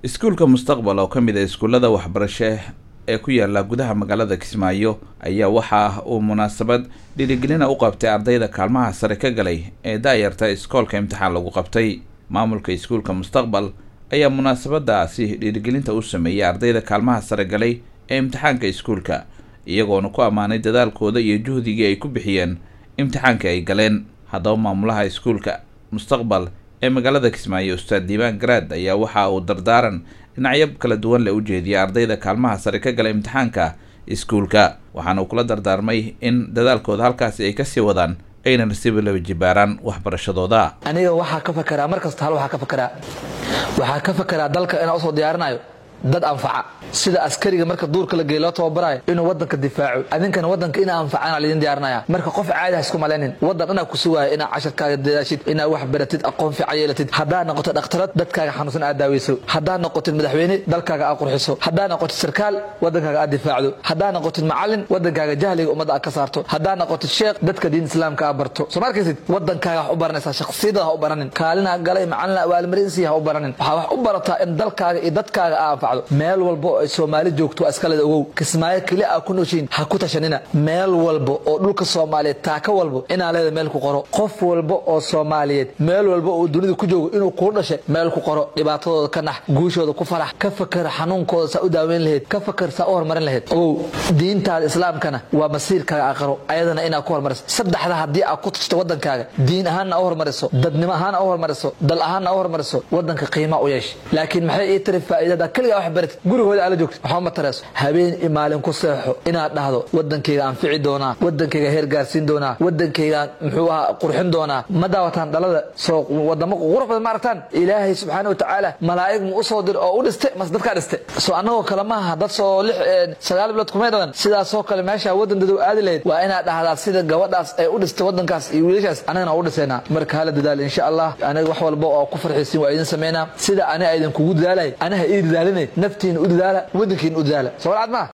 iskuulka mustaqbal oo ka mid a iskuullada waxbarasho ee ku yaala gudaha magaalada kismaayo ayaa waxa uu munaasabad dhiirigelina u qabtay ardayda kaalmaha sare ka galay ee daayarta iskoolka imtixaan lagu qabtay maamulka iskuulka mustaqbal ayaa munaasabadaasi dhiirigelinta u sameeyey ardayda kaalmaha sare galay ee imtixaanka iskuulka iyagoona ku ammaanay dadaalkooda iyo juhdigii ay ku bixiyeen imtixaanka ay galeen haddaba maamulaha iskuulka mustaqbal ee magaalada kismaayo ustaad diiwaan garaad ayaa waxa uu dardaaran dhinacyo kala duwan le u jeediyay ardayda kaalmaha sare ka gala imtixaanka iskuulka waxaana uu kula dardaarmay in dadaalkooda halkaasi ay kasii wadaan ayna nasiiba laba jibaaraan waxbarashadooda aniga waxaa ka fakaraa mar kasta hal waxaa ka fakaraa waxaa ka fakaraa dalka inaan usoo diyaarinayo dad anfaca sida askariga marka duurka la geey loo tababarayo inuu wadanka difaaco adinkana wadanka ina anfacana laydin diyaarinaya marka qof caadi ha isku malaynin wadan inaa ku sugaayo inaa casharkaaga dadaashid inaa wax baratid aqoon fiican yeelatid haddaa noqoto dhakhtarad dadkaaga xanuunsan aad daaweyso haddaa noqotid madaxweyne dalkaaga aad qurxiso haddaa noqotid sarkaal wadankaaga aad difaacdo haddaa noqotid macalin wadankaaga jahliga ummadda aad ka saarto haddaa noqotid sheekh dadka diin islaamka aad barto soo ma arkaysid wadankaaga wax u baranaysaa shakhsiyada ha u baranin kaalina galay macalina abaalmarinsiya ha u baranin waxaa wax u barataa in dalkaaga iyo dadkaaga aa anfacdo meel walba oo ay soomaali joogto iskaleda ogow kismaayo keli aa ku nooshiin ha ku tashanina meel walba oo dhulka soomaaliyeed taaka walba inaa leeda meel ku qoro qof walba oo soomaaliyeed meel walba oo dunida ku joogo inuu kuu dhashay meel ku qoro dhibaatadooda ka nax guushooda ku farax ka fakar xanuunkooda saa u daaweyn lahayd ka fakar saa u horumarin lahayd ogow diintaada islaamkana waa masiirkaaga aqaro ayadana inaad ku hormariso saddexda haddii aad ku tashto wadankaaga diin ahaanna u hormariso dadnimo ahaanna u hormariso dal ahaanna u hormariso wadanka qiima u yeesh laakiin maxay ii tiri faa'iidada keligaa wax baratid gurigooda aala joogto waxba ma tareeso habeen iyo maalin ku seexo inaad dhahdo wadankayga anfici doonaa wadankayga heer gaarsiin doonaa wadankayga muxuu ahaa qurxin doonaa ma daawataan dhalada soo wadamo qurux badan ma aragtaan ilaahay subxaana watacaala malaa'ig mu usoo dir oo u dhiste mas dadkaa dhiste soo annagoo kale maaha dad soo lix sagaal bilood kumay dhalan sidaasoo kale meesha wadan dadow aadi lahayd waa inaad dhahdaa sida gabadhaas ay u dhistay wadankaas iyo wiilashaas anagana u dhiseynaa marka hala dadaal insha allah aniga wax walba oo ku farxiisin waa idin sameynaa sida ani idinkugu dadaalay anaha ii dadaalinay naftiina u dadaala wadankiina u dadaala soo walcad maa